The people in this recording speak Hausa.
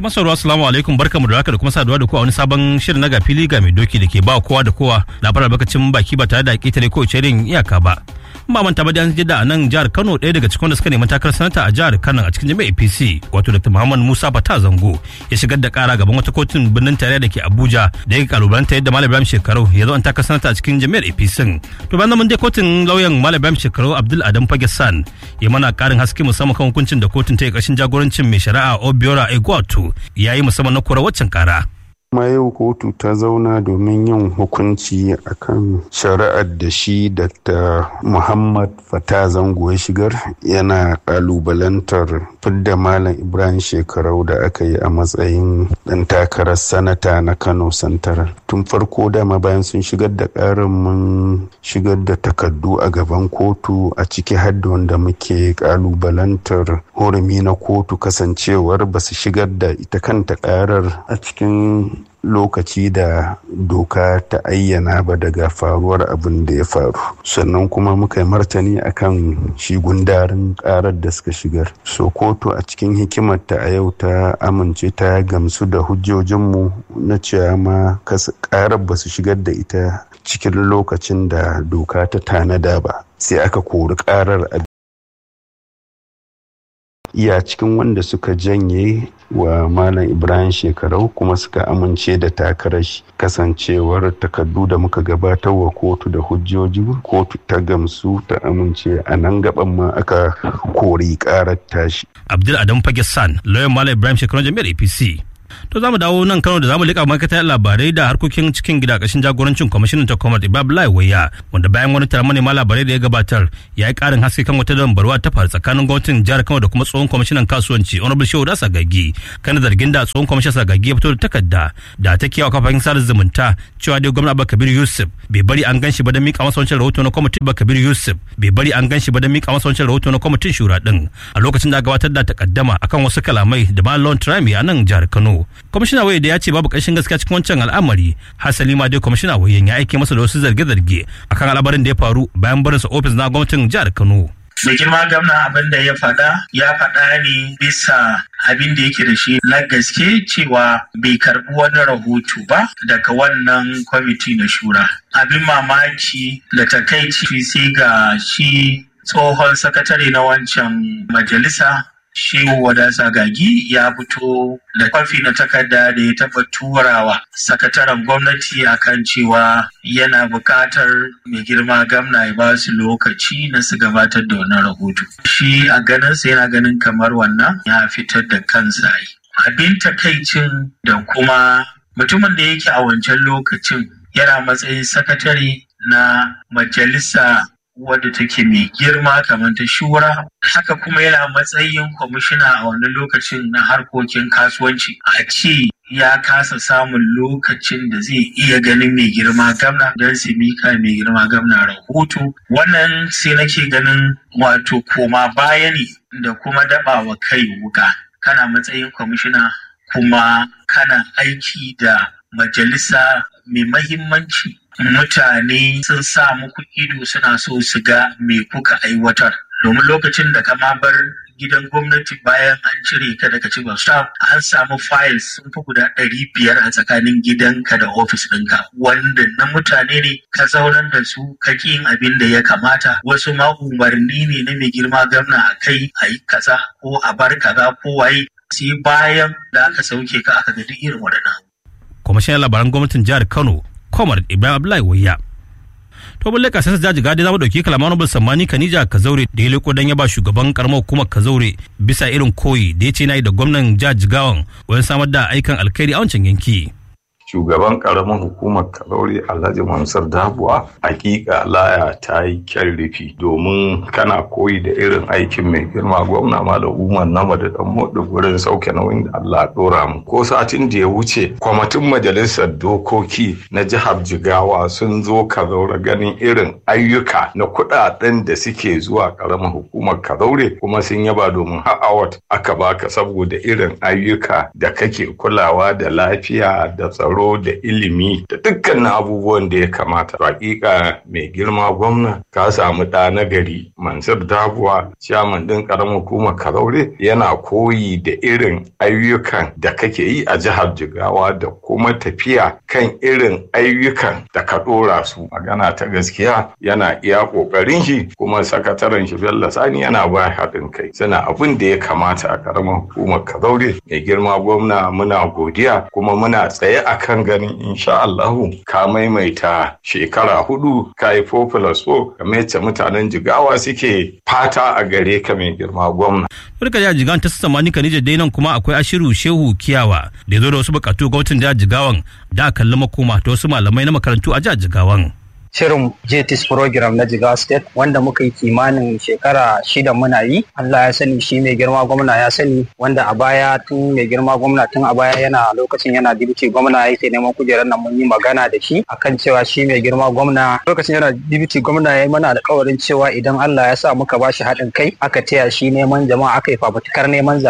masaru assalamu alaikum barkamu da haka da kuma saduwa da ku a wani sabon shirin na gafili ga mai doki da ke ba kowa da kowa labarar bakacin baki ba tare da ƙetare ko irin iyaka ba ba manta ba da an jidda a nan jihar Kano ɗaya daga cikin da suka nemi takarar sanata a jihar Kano a cikin jami'ar APC wato Dr. Muhammad Musa Fata Zango ya shigar da kara gaban wata kotun birnin tarayya da ke Abuja da ya kalubalanta yadda Malam Ibrahim Shekaru ya zo an takarar sanata a cikin jami'ar APC to bayan mun je kotun lauyan Malam Ibrahim Shekaru Abdul Adam Fagesan ya mana karin haske musamman kan hukuncin da kotun ta yi ƙarshen jagorancin mai shari'a Obiora Egwatu ya yi musamman na kora waccan kara. kuma yau kotu ta zauna domin yin hukunci akan shari'ar da shi dr muhammad fata zango ya shigar yana kalubalantar fidda malam ibrahim shekarau da aka yi a matsayin dan takarar sanata na kano santaral tun farko dama bayan sun shigar da karin mun shigar da takardu a gaban kotu a ciki hadda wanda muke kalubalantar hurumi na kotu kasancewar ba su shigar da ita kanta karar a cikin lokaci da doka ta ayyana ba daga faruwar abin da ya faru sannan kuma muka yi martani akan shi gundarin karar da suka shigar so kotu a cikin hikimarta a yau ta amince ta gamsu da hujjojinmu na cewa ma karar ba su shigar da ita cikin lokacin da doka ta tanada ba sai aka kori karar a iya cikin wanda suka janye wa malam ibrahim shekarau kuma suka amince da takarar kasancewar takardu da muka gabatar wa kotu da hujjoji kotu ta gamsu ta amince a nan gaban ma aka kori karar tashi abdul adam fagesan lauyan malam ibrahim shekarau jami'ar apc to za mu dawo nan kano da za mu liƙa ma'aikatar labarai da harkokin cikin gida ƙarshen jagorancin kwamishinan ta kwamar ibab waya wanda bayan wani taron manema labarai da ya gabatar ya yi ƙarin haske kan wata dambarwa ta faru tsakanin gwamnatin jihar kano da kuma tsohon kwamishinan kasuwanci honorable shehu da sagagi kan zargin da tsohon kwamishinan sagagi ya fito da takarda da ta kiyawa kafafen sada zumunta cewa dai gwamna abba kabir yusuf bai bari an ganshi ba don mika masa wancan rahoto na kwamitin abba kabir yusuf bai bari an ganshi ba don mika masa wancan rahoto na kwamitin shura din a lokacin da gabatar da takaddama akan wasu kalamai da malon trami a nan jihar kano kwamishina waye da ya ce babu ƙarshen gaskiya cikin wancan al'amari hasali ma dai kwamishina waye ya aike masa da wasu zarge-zarge akan al'amarin da ya faru bayan barinsa ofis na gwamnatin jihar kano mai girma gamna abin da ya faɗa ya faɗa ne bisa abin da yake da shi na gaske cewa bai karbi wani rahoto ba daga wannan kwamiti na shura abin mamaki da takaici sai ga shi tsohon sakatare na wancan majalisa Shehu Wadasa Gagi ya fito da kwafi na takarda da ya taɓa turawa sakataren gwamnati akan cewa yana buƙatar mai girma gamna ya ba su lokaci na su gabatar da wannan rahoto. Shi a ganinsa yana ganin kamar wannan ya fitar da kansa Abin takaicin da kuma mutumin da yake a wancan lokacin yana matsayin sakatare na majalisa wadda take mai girma kamar ta shura haka kuma yana matsayin kwamishina a wani lokacin na harkokin kasuwanci a ce ya kasa samun lokacin da zai iya ganin mai girma gamna don su mika mai girma gamna rahoto wannan sai nake ganin wato koma baya ne da kuma dabawa kai wuka kana matsayin kwamishina kuma kana aiki da majalisa mai mahimmanci mutane sun sa muku ido suna so su ga me kuka aiwatar domin lokacin da ka ma bar gidan gwamnati bayan an cire ka daga cikin staff an samu files sun fi guda ɗari biyar a tsakanin gidanka da ofis ɗinka wanda na mutane ne ka zaunar da su ka yin abin da ya kamata wasu ma umarni ne na mai girma gamna a kai a yi kaza ko a bar kaza ko waye sai bayan da aka sauke ka aka ga duk irin waɗannan. kwamishinan labaran gwamnatin jihar kano Komar Ibrahim Abdullahi Wayya. To balle ka sai jaji gadi zamu dauki kalaman Honorable Sammani Kanija Kazaure da ya leko dan ya ba shugaban karamar hukumar Kazaure bisa irin koyi da ya ce nayi da gwamnan jihar Jigawan wajen samar da aikan alkhairi a wancan yanki. shugaban karamin hukumar kalauri alhaji mansur dabuwa hakika laya ta yi kyan rufi domin kana koyi da irin aikin mai girma gwamna malam umar nama da dan modu gurin sauke nauyin da allah dora mu ko satin da ya wuce kwamitin majalisar dokoki na jihar jigawa sun zo kazaure ganin irin ayyuka na kudaden da suke zuwa karamin hukumar kazaure kuma sun yaba domin ha'awat aka baka saboda irin ayyuka da kake kulawa da lafiya da tsaro tsaro da ilimi da dukkanin abubuwan da ya kamata hakika mai girma gwamna ka samu ɗa na gari mansur dabuwa ciyaman ɗin ƙaramin hukumar kazaure yana koyi da irin ayyukan da kake yi a jihar jigawa da kuma tafiya kan irin ayyukan da ka ɗora su magana ta gaskiya yana iya ƙoƙarin shi kuma sakataren shi bello sani yana ba haɗin kai suna abin da ya kamata a ƙaramin hukumar kazaure mai girma gwamna muna godiya kuma muna tsaye a kan ganin insha Allahu ka maimaita shekara hudu ka yi 4 plus 4 kamar yadda mutanen jigawa suke fata a gare ka mai girma gwamna. Barka da jigawan ta samani Kanija dai nan kuma akwai Ashiru Shehu Kiyawa da ya zo da wasu bukatu gwamnatin jihar Jigawan da kalli makoma ta wasu malamai na makarantu a jihar Jigawan. shirin JTIS program na Jigawa State wanda muka yi kimanin shekara shida muna yi. Allah ya sani shi mai girma gwamna ya sani wanda a baya tun mai girma gwamna tun a baya yana lokacin yana dibiti gwamna yake neman kujerar nan mun yi magana da shi akan cewa shi mai girma gwamna lokacin yana dibiti gwamna ya yi mana alkawarin cewa idan Allah ya sa muka bashi haɗin kai aka taya shi neman jama'a aka yi fafutukar neman